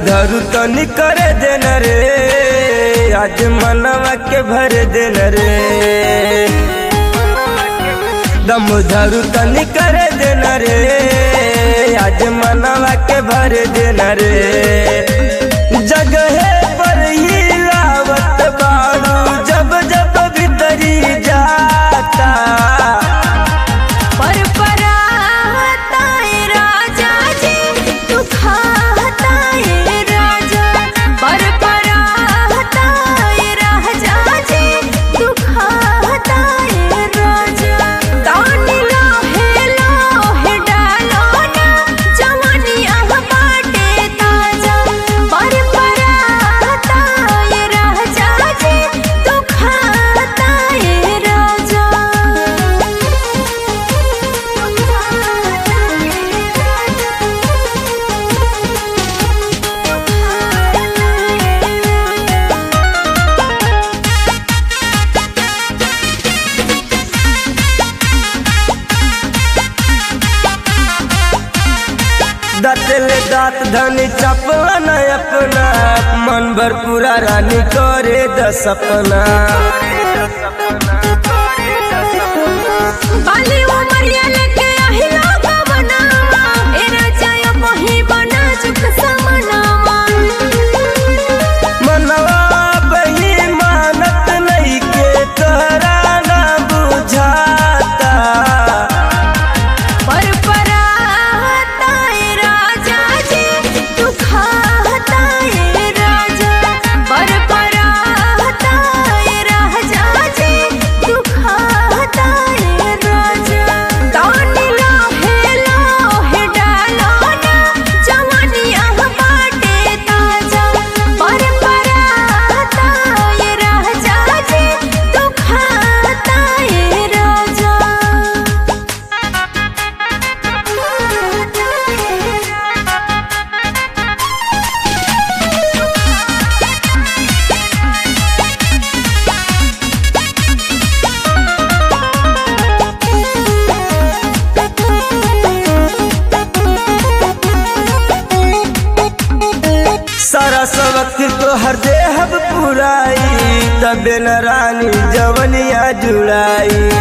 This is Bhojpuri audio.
धरू तनी करे देन रे आज मनवा के भर देन रे दम धरू तनी करे देन रे आज मनवा के भर देन रे जगहे पर ही लावत बाड़ू जब जब भीतरी जाता पर पराता ए राजा जी तू खाता ए राजा पर पराता ए राजा जी तू खाता ए राजा तानी लोहे लोहे डालो ना जवानिया बाटे ताजा पर पराता ए राजा जी तू खाता ए राजा दातले दात धनी चपला न अपना मन भर पूरा रानी करे द सपना बाली उमरिया लेके आहिला गवनामा ए राजा यो मोही बना चुक समनामा मनवा बही मानत नहीं के तोहरा ना बुझाता पर पराता ए राजा जी तू खाता ए राजा पर पराता ए राजा जी तू खाता ए राजा तानी लोहे लोहे डालो ना जवानिया बाटे ताजा पर पराता ए राजा जी तू खाता ए राजा सारा सबक तो हर देहब पुराई तबे न रानी जवनिया जुड़ाई